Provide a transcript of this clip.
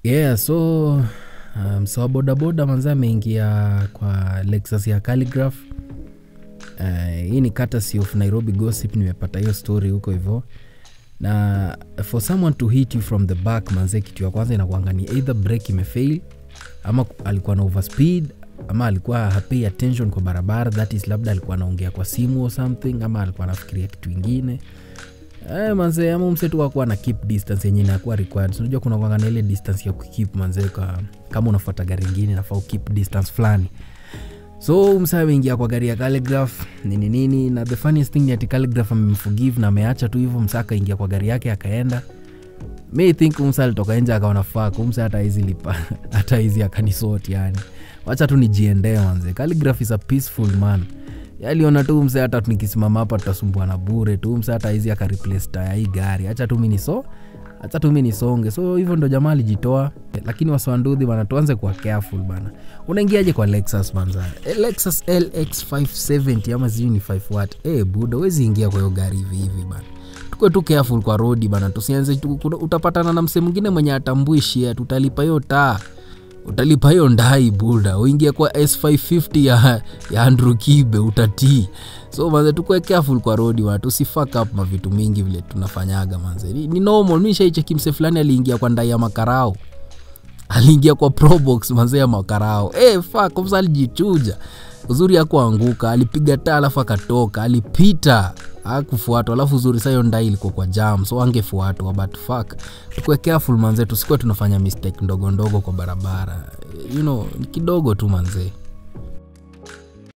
yeah so um, so bodaboda manza ameingia kwa lexus ya calligraph uh, hii ni courtesy of nairobi gossip nimepata hiyo story huko hivyo na for someone to hit you from the back manze kitu ya kwanza inakuanga ni either break imefail ama alikuwa na overspeed ama alikuwa hapay attention kwa barabara that is labda alikuwa anaongea kwa simu or something ama alikuwa anafikiria kitu ingine Eh, manze ama msetu wakuwa na keep distance yenye inakuwa required So, unajua kuna kwanga na ile distance ya kukip manze kwa, kama unafuata gari ingine nafaa ukip distance fulani so msa ameingia kwa gari ya calligraph nini nini na the funniest thing ni ati calligraph amemforgive na ameacha tu hivyo msa akaingia kwa gari yake akaenda mi think msa alitoka nje akaona fak msa hata hizi lipa hata hizi akanisoti yani wacha tu nijiendee manze calligraph is a peaceful man aliona tu mse hata nikisimama hapa tutasumbua na bure tu mse hata hizi akareplace taya hii gari hacha tu mi niso hacha tu mi nisonge so hivyo ndo jamaa alijitoa lakini waswandudhi bana tuanze kuwa careful bana unaingiaje kwa lexus manza e, lexus lx 570 ama sijui ni 5 wat e, buda wezi ingia kwa hiyo gari hivi hivi bana tukwe tu careful kwa rodi bana tusianze tu- kuna- utapatana na mse mwingine mwenye atambui shia tutalipa hiyo taa utalipa hiyo ndai buda uingie kwa s550 ya, ya andrew kibe utatii so manze tukue careful kwa rodi wana tusifak up mavitu mingi vile tunafanyaga manze ni, ni normal mi shaicheki mse fulani aliingia kwa ndai ya makarao aliingia kwa probox manze ya makarao hey, fuck msa alijichuja uzuri akuanguka alipiga taa alafu akatoka alipita akufuatwa alafu uzuri sayo ndai ilikuwa kwa jam so angefuatwa but fuck tukue careful manze tusikuwe tunafanya mistake ndogo ndogo kwa barabara you know ni kidogo tu manzee